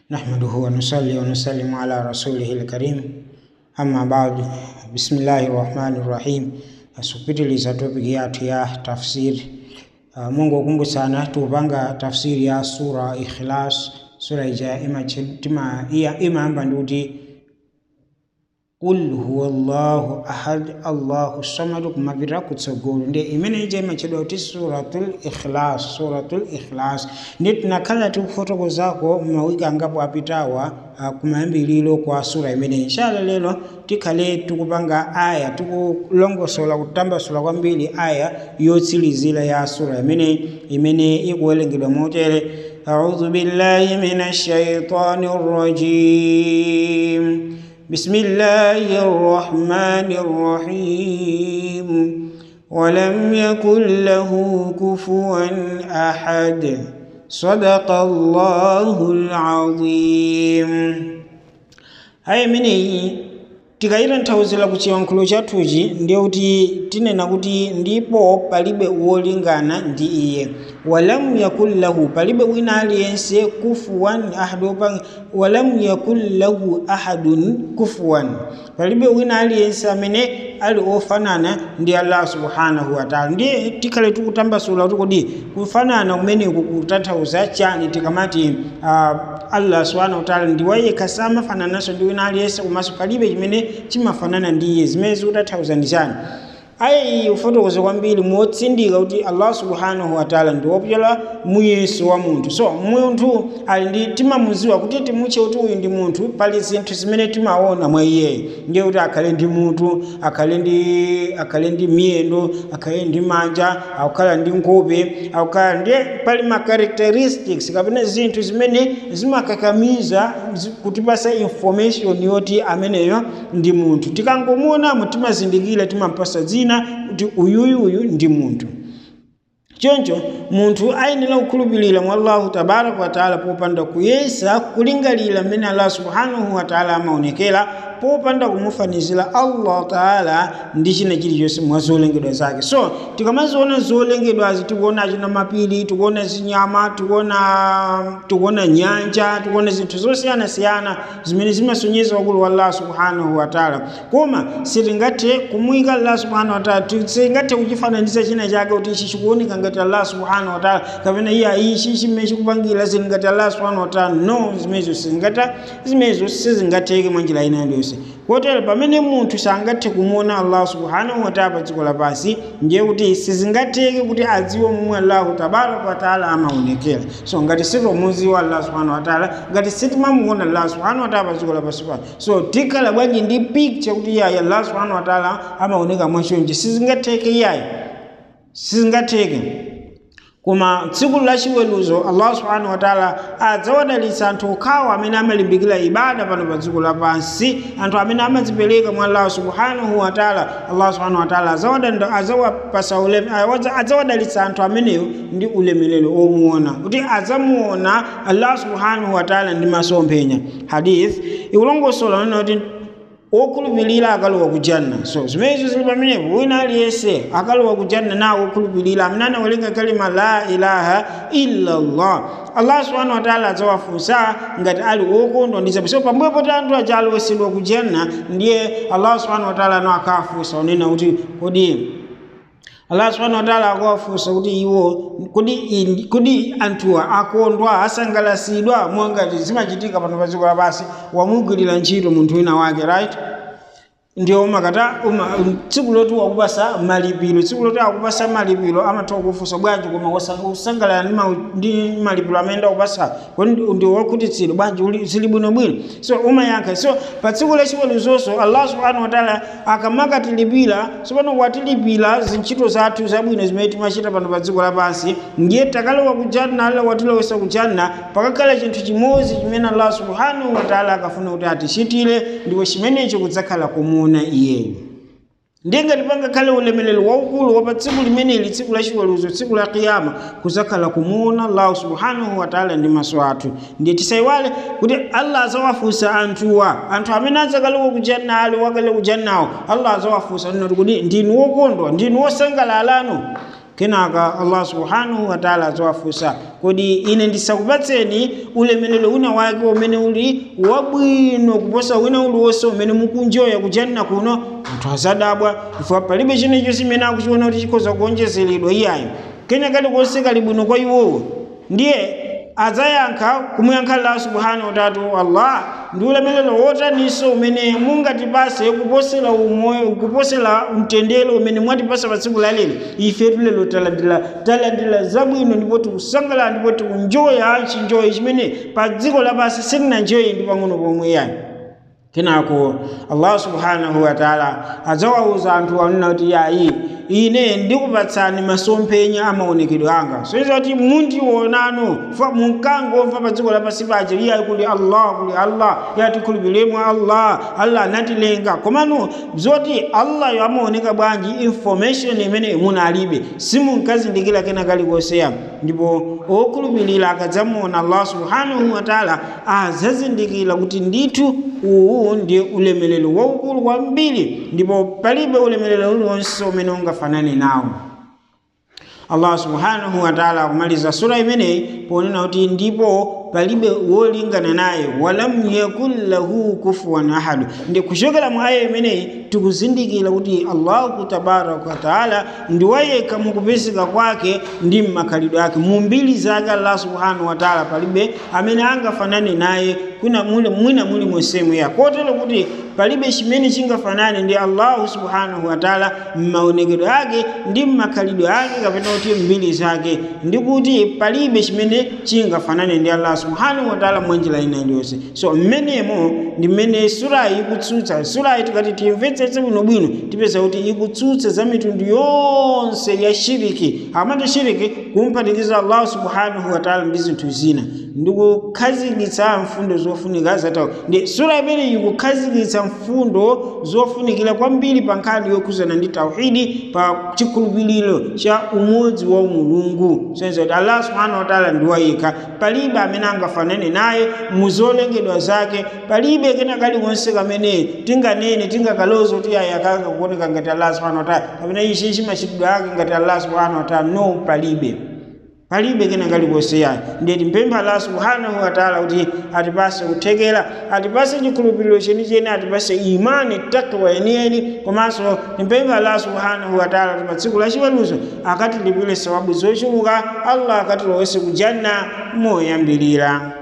نحمده ونصلي ونسلم على رسوله الكريم أما بعد بسم الله الرحمن الرحيم asupitiliza topiki yathu ya tafsiri uh, mungu akumbusana tupanga tafsiri ya sura ikhlas sura ija imachitima iya imaamba ndikuti qul huwa llahu ahad allahu samad kumapitira kutsogolo ndi imene ija imachedwa kuti suratul ikhlas suratul ikhlas ndi tinakhala tikufotokozako mawiki angapo apitawa uh, kumayambiliro kwa sura imene inshallah lero tikhale tikupanga aya tikulongosola kutambasula kwambiri aya yotsilizira ya sura imene imene ikuwerengedwa motere أعوذ بالله من الشيطان الرجيم بسم الله الرحمن الرحيم ولم يكن له كفوا أحد صدق الله العظيم هاي مني tikayita nthauzira ku chiyankhulo chathuchi ndiye kuti tinena kuti ndipo palibe wolingana ndi iye walamu yakun lahu palibe wina aliyense kufuwan ahadu walamu yakun lahu ahadun kufuwan palibe wina aliyense amene ali ofanana ndi allah subhanahu wataala ndiye tikhale tikutambasula kuti kodi kufanana kumeneku kutanthauza chani tikamati uh, allah subhanahu wataala ndiwayekha samafanananso ndi wina aliyense komanso palibe chimene chimafanana ndi iye zimene zikutanthauza ndi chani aya iyi ufotokoza kwambiri motsindika kuti allah subhanahu wataala ndi wopyola muyeso wa munthu so munthu ali ndi timamuziwa kuti timutche kuti uyu ndi munthu pali zinthu zimene timaona mwa iyeyo ndiye kuti akhale ndi mutu akhale ndi akhale ndi miyendo akhale ndi manja akukhala ndi nkhope akukhala ndiye pali ma characteristics kapena zinthu zimene zimakakamiza kutipasa information yoti ameneyo ndi munthu tikangomuonamo timazindikira timampasa dzina kuti uyuyu uyu ndi munthu choncho munthu ayenera kukhulupirira mwa allahu tabaraka wataala popanda kuyesa kulingalira mmene allah subhanahu wataala amaonekera popanda kumufanizira allah taala ndi china chilichonse mwa zolengedwa zake so tikamaziona zolengedwazi tikuona achina mapiri tikuona zinyama tikuona tikuona nyanja tikuona zinthu zosiyanasiyana zimene zimasonyeza ukulu wa allah subhanahu wataala koma sitingathe kumuyika allah subhanahu wataala sitingathe kuchifananiza china chake kuti ichi chikuoneka ngati allah subhanahu wataala kapena iye ichi chimene chikupangira zili ngati allah subhanahu wataala no zimenezo sizingata zimenezo sizingatheke mwa njira ina yonse kotero pamene munthu sangathe kumuona allah subhanahu wataala pa dziko lapansi ndiye kuti sizingatheke kuti adziwe momwe allahu tabaraka wataala amaonekera so ngati sitomuziwa allah subhanahu wataala ngati sitimamuona allah subhanahu wataala pa dziko lapansi pano so tikhala bwanji ndi picture kuti iyayi allah subhanahu wataala amaoneka mwachonje sizingatheke iyayi sizingatheke koma tsiku lachiweruzo allah subhanahu wataala adzawadalitsa anthu okhawo amene amalimbikira ibada pano pa dziko lapansi anthu amene amadzipereka mwa allah subhanahu wataala allah subhanahu wataala azawapasa adzawadalitsa anthu ameneyo ndi ulemerero omuona kuti adzamuona allah subhanahu wataala ndi masomphenya hadith ikulongosola nena kuti okhulupirira akalowa ku janna so zimenezo zili pamenepo wina aliyense akalowa ku janna nawo okhulupirira amene anawerenga kalima la ilaha illa llah allah subhanahu wataala adzawafunsa ngati ali wokondwa ndi zabwino so pambuyo poti anthu aja alowesedwa ku janna ndiye allah subhanahu wataala ano akafunsa unena kuti kodi allah subhanahu wataala akuwafunsa kuti iwo kodi kodi anthuwa akondwa asangalasidwa mwangati zimachitika pano pa dziko lapansi wamugwirira ntchito munthu wina wake right ndio makata uma, tsiku loti wakupasa malipiro tsiku loti akupasa malipiro amatha kufunsa bwanji koma usangalala ndi malipiro amene akupasa kodi ndio wakhutitsidwa bwanji zili bwinobwino so umayankha so pa tsiku lachiweruzonso allah subhanahu wataala akamakatilipira sopano watilipira zintchito zathu zabwino zimene timachita pano pa dziko lapansi ndiye takalowa kujanna allah watilowesa kujanna pakakhala chinthu chimodzi chimene allah subhanahu wataala akafuna kuti atichitire ndipo chimenecho kudzakhala kumuona iyeyo ndiye ngati pangakhale ulemelero waukulu wa pa tsiku limeneli tsiku lachiweruzo tsiku la kiyama kuzakhala kumuona allahu subhanahu wataala ndi maso athu ndiye tisayiwale kuti allah azawafunsa anthuwa anthu amene adzakalowa kujanna ali wakale kujannawo allah azawafunsa noti kuti ndinu wokondwa ndinu wosangalalano kenaka allah subhanahu wataala azawafunsa kodi ine ndisakupatseni ulemelero wina wake umene uli wabwino kuposa wina uliwonse umene mukunjoya kujanna kuno anthu azadabwa chifukwa palibe chinecho chimene akuchiona kuti chikhoza kuonjezeredwa iyayo kenya kalikonse kali bwino kwa iwowo ndiye adzayankha kumuyankha allah subhanahu watatu allah ndi ulemelero wotaninso umene mungatipase kuposera umoyo kuposera mtendere umene mwatipasa pa tsiku la lero ife tulero talandira talandira zabwino ndipo tikusangalala ndipo tikunjoya chinjoyi chimene pa dziko lapansi sitinanjoye ndi pang'ono pomwe yani kenako allah subhanahu wataala adzawawuza anthu anena kuti yayi ine ndikupatsani masomphenya amaonekedwe anga soiza kuti mundionano fa munkangomva pa dziko lapansi paja iyayi kuli allah kuli allah yatikhulupiremu allah allah anatilenga komano zoti allah yo amaoneka bwanji information imene munalibe simunkazindikira kena kalikonseya ndipo okhulupirira akadzamuona allah subhanahu wataala azazindikira kuti ndithu uwu ndi ulemelero waukulu kwambiri ndipo palibe ulemelero uliwonse umene ungafanane nawo allah subhanahu wataala akumaliza sura imeneyi ponena kuti ndipo palibe wolingana naye walam yakun lahu kufuwan ahadu ndi kuchokera mu aya imeneyi tikuzindikira kuti allahu tabaraka wataala ndi wayekha mukupezeka kwake ndi mmakhalidwe ake mu mbiri zake allah subhanahu wataala palibe amene angafanane naye kuna muli mwina muli monsemu ya kotero kuti palibe chimene chingafanane ndi allahu subhanahu wataala m'maonekedwe ake ndi mmakhalidwe ake kapena kuti mbiri zake ndi kuti palibe chimene chingafanane ndi allah subhanahu wataala mwanjira ina iliyonse so mmenemo ndi mmene surayi ikutsutsa surayi tikati timvetsetse bwinobwino tipeza kuti ikutsutsa za mitundu yonse ya shiriki amati shiriki kumphatikiza allahu subhanahu wataala ndi zinthu zina ndikukhazikitsa mfundo zofunika zatawo ndi sura imene ikukhazikitsa mfundo zofunikira kwambiri pa nkhani yokhuzana ndi tauhidi pa chikhulupiriro cha umodzi wa mulungu senza kuti allah subhanahu wataala ndi wayekha palibe amene angafanane naye muzolengedwa zake palibe kena kalikonse kamene tinganene tingakaloza kuti ayi akanga kuoneka ngati allah subhanahu wataala kapena ichi chimachitidwe ake ngati allah subhanahu wataala no palibe palibe kena kalikonse yayi ndiye timpempha allah subhanahu wataala kuti atipase kuthekera atipase chikhulupiriro chenicheni atipase imani takwa yeniyeni komanso timpempha allah subhanahu wataala kuti pa tsiku la chiweruzo akatilipire sawabu zochuluka allah akatilowetse kujanna moyambirira